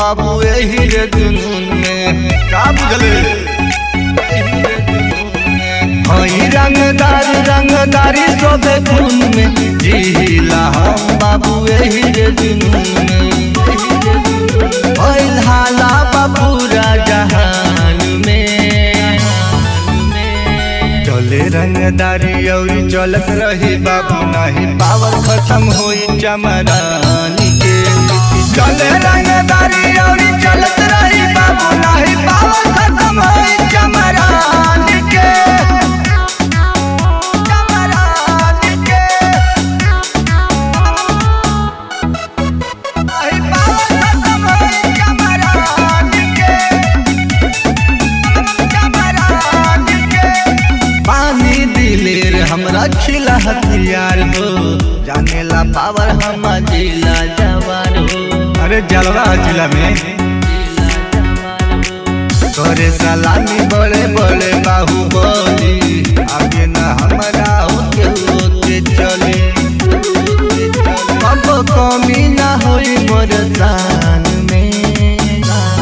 बाबू यही रे जुनून में का बुझले एही रे जुनून में। हई रंगदार रंगदारी सोबे खून में जिला हम बाबू यही रे जुनून में एही रे जुनून में। भइल हाला बा पूरा जहान में चले रंगदारी औरी चलत रही बाबू नाही पावर खत्म होई चमरानी के चले रंगदारी औरी चलत रही बाबू नाही पावर खत्म होई चमरानी के चमरानी के नाही पावर खत्म होई चमरानी के पानी दिलेर हमरा खिला हथियार हो जानेला पावर हम जिला जवार हो अरे जलवा जिला में तोरे सलामी बड़े बड़े बाहुबली आगे न हमरा होके होके चले अब कमी ना होई मोर जान में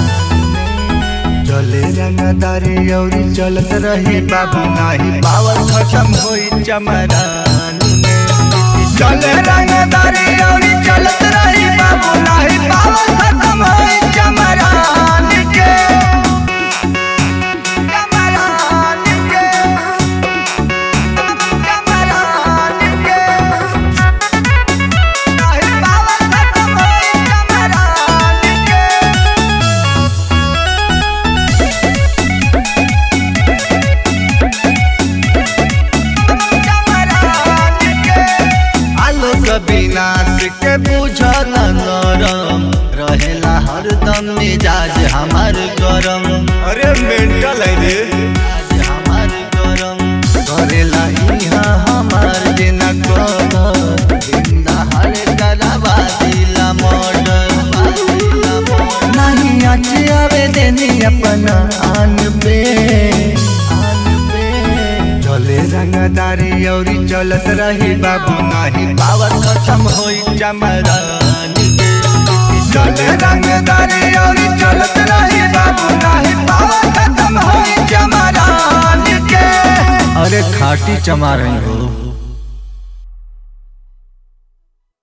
चले रंगदारी औरी चलत रही बाबू नाही पावर खत्म होई चमरान में चले रंगदारी औरी चलत रही बाबू नाही पावर खत्म होई चमरान के चमरान के चमरान के नाही पावर खत्म होई चमरान के आलोक विनाश के बुझल नरम रहेला हरदम मिजाज हमार गरम अरे मेंटल है रे आज हमार गरम करेला इहाँ हमार जेना कबर जिंदा हर करवा दिला मर्डर नहीं आचे आवे देनी अपना आन पे आन पे चले रंगदारी औरी चलत रही बाबू नाही पावर खत्म होई चमरानी के चले रंगदारी औरी चलत रही बाबू नाही पावर खत्म होई चमरानी के अरे खाटी चमा रही हो